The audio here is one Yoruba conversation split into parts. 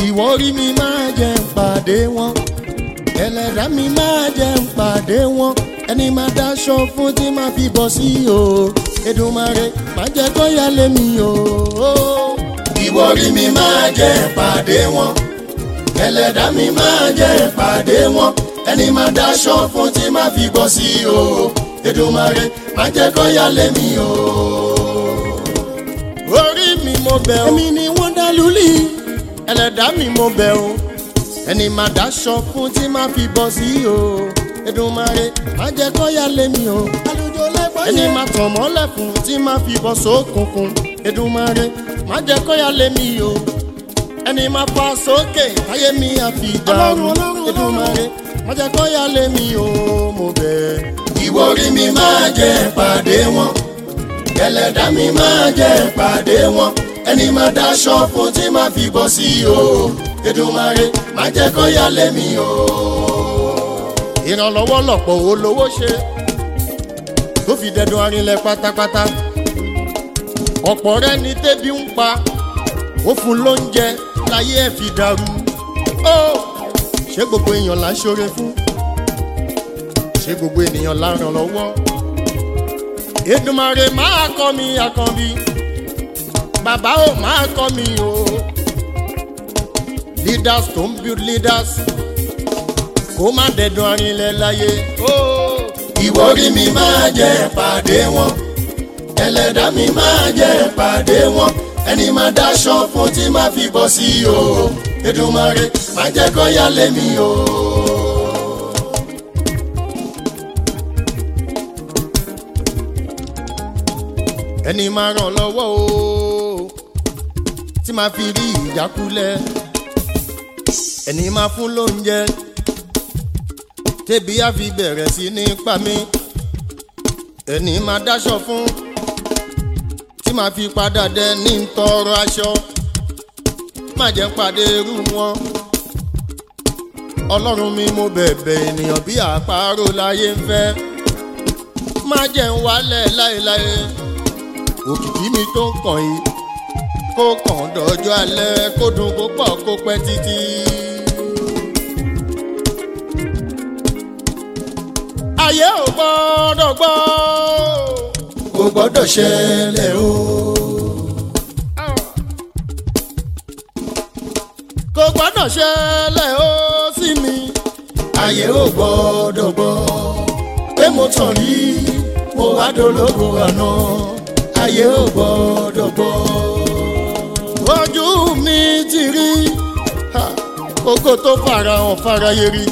ìwọ rí mi máa jẹ ń pàdé wọn ẹlẹ́dàá mi máa jẹ ń pàdé wọn ẹni máa dáṣọ fún tí máa fi bọ̀ sí o Èdùmàrè má jẹ́ kó yá lé mi o. ìwọ rí mi máa jẹ ń pàdé wọn ẹlẹ́dàá mi máa jẹ ń pàdé wọn ẹni máa dáṣọ fún tí máa fi bọ̀ sí o Èdùmàrè má jẹ́ kó yá lé mi o. orí mi mo bẹ̀ ọ́ èmi ni wọ́n dá lulí ẹlẹ́dàá mi mo bẹ̀ ọ́ ẹni máa dáṣọ fún tí máa fi bọ́ sí o Èdùmàrè má jẹ́ kó yá lé mi o ẹni máa tàn mọ́lẹ̀ fún tí máa fi bọ́ sókùnkùn Èdùmàrè má jẹ́ kó yá lé mi o ẹni máa fa sókè táyé mi àfi dàrú Èdùmàrè má jẹ́ kó yá lé mi o mo bẹ̀. ìwọ orí mi máa jẹ pàdé wọn ẹlẹ́dàá mi máa jẹ pàdé wọn ẹni máa dáṣọ fún tí máa fi bọ́ sí o Èdùmàrè má jẹ́ kó yá lé mi o. ìrànlọ́wọ́ lọ̀pọ̀ olówó ṣe tó fi dẹdun arinlẹ̀ pátápátá ọ̀pọ̀ rẹ̀ ní tẹ́bí ń pa ó fún lóúnjẹ láyé ẹ̀ fi dàrú ó ṣé gbogbo èèyàn là ń ṣoore fún ṣé gbogbo ènìyàn là ń ràn lọ́wọ́ Èdùmàrè máa kọ́ mi àkànbí bàbá ò máa kọ́ mi o leaders tó ń build leaders kó má dẹ̀dùn arinlẹ̀ láyé. ìwọ rí mi máa jẹ pàdé wọn ẹlẹ́dàá mi máa jẹ pàdé wọn ẹni máa dáṣọ fún tí máa fi bọ́ sí o Èdùmàrè má jẹ́ kó yá lé mi o. ẹni máa ràn lọ́wọ́ o tí máa fi rí ìjákulẹ̀ ẹni máa fún lóúnjẹ tẹ́bí á fi bẹ̀rẹ̀ sí ní pa mí ẹni máa dáṣọ fún tí máa fi padà dẹ ní tọrọ aṣọ má jẹ́ pàdé irú wọn ọlọ́run mi mo bẹ̀bẹ̀ ènìyàn bí àparò láyé ń fẹ́ má jẹ́ ń wálẹ̀ láéláé òkìkí mi tó ń kàn yìí kó kàn dọ́jọ́ alẹ́ kó dùn kó pọ̀ kó pẹ́ títí. ayé ò gbọ́dọ̀ gbọ́. kò gbọ́dọ̀ ṣẹlẹ̀ o. kò gbọ́dọ̀ ṣẹlẹ̀ o sí mi. ayé ò gbọ́dọ̀ gbọ́. pé mo tàn rí mo wá dológo àná. ayé ò gbọ́dọ̀ gbọ́. ojú mi ti rí kókó tó farahàn faraye rí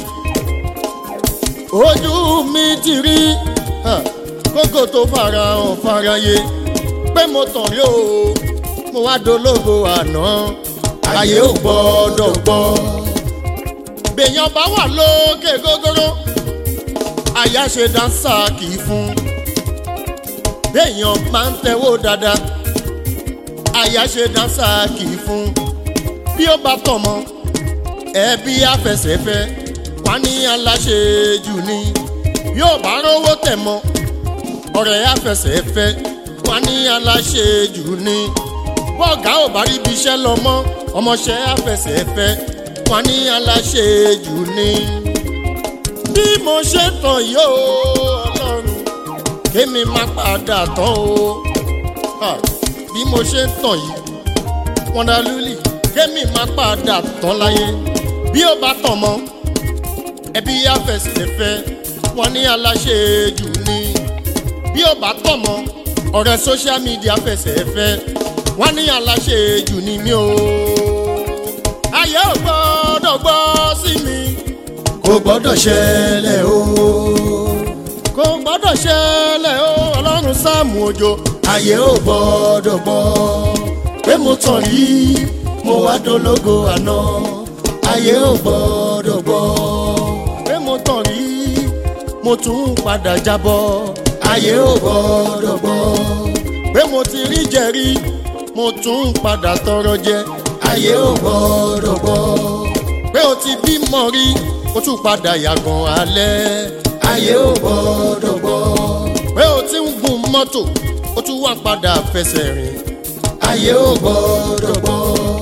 ojú mi ti rí kókó tó farahàn faraye pé mo tàn rí o mo wá dológo àná ayé ò gbọ́dọ̀ gbọ́. bèèyàn bá wà lókè gógóró àyà ṣe dáńsà kì í fún béèyàn máa ń tẹ́wọ́ dáadáa àyà ṣe dáńsà kì í fún bí ó bá tọ̀ mọ́ ẹbí afẹsẹ̀fẹ́ wá ní aláṣejù ni yóò bá rówó tẹ̀ mọ́ ọ̀rẹ́ afẹsẹ̀fẹ́ wá ní aláṣejù ni bọ́ọ̀gá ò bá rí ibi iṣẹ́ lọ mọ́ ọmọọṣẹ́ afẹsẹ̀fẹ́ wá ní aláṣejù ni bí mo ṣe tàn yóò ọlọ́run kémi má padà tán o bí mo ṣe tàn yìí wọ́ndálúlì kémi má padà tán láyé bí ó bá tàn mọ́ ẹbí afẹsẹ̀fẹ́ wọ́n ní aláṣejù ni bí ó bá tàn mọ́ ọ̀rẹ́ social media fẹsẹ̀fẹ́ wọ́n ní aláṣejù ni mí o ayé ò gbọ́dọ̀ gbọ́ sí mi kò gbọ́dọ̀ ṣẹlẹ̀ o kò gbọ́dọ̀ ṣẹlẹ̀ o ọlọ́run sáàmù òjò ayé ò gbọ́dọ̀ gbọ́ pé mo tàn rí mo wá dológo àná ayé ò gbọ́dọ̀ gbọ́ pé mo tàn rí mo tún padà jábọ́ ayé ò gbọ́dọ̀ gbọ́ pé mo ti rí jẹ̀rí mo tún padà tọrọ jẹ ayé ò gbọ́dọ̀ gbọ́ pé o ti bímọ rí o tún padà yàgàn alẹ́ ayé ò gbọ́dọ̀ gbọ́ pé o ti ń gun mọ́tò o tún wá padà fẹsẹ̀ rìn ayé ò gbọ́dọ̀ gbọ́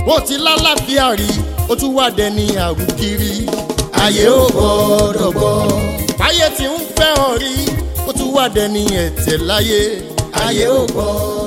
ó ti lálàáfíà rí ó tún wà dẹni àrùn kiri ayé ò gbọ́dọ̀ gbọ́ báyé tí ń fẹ́ ọ rí ó tún wà dẹni ẹ̀tẹ̀ láyé ayé ò gbọ́dọ̀.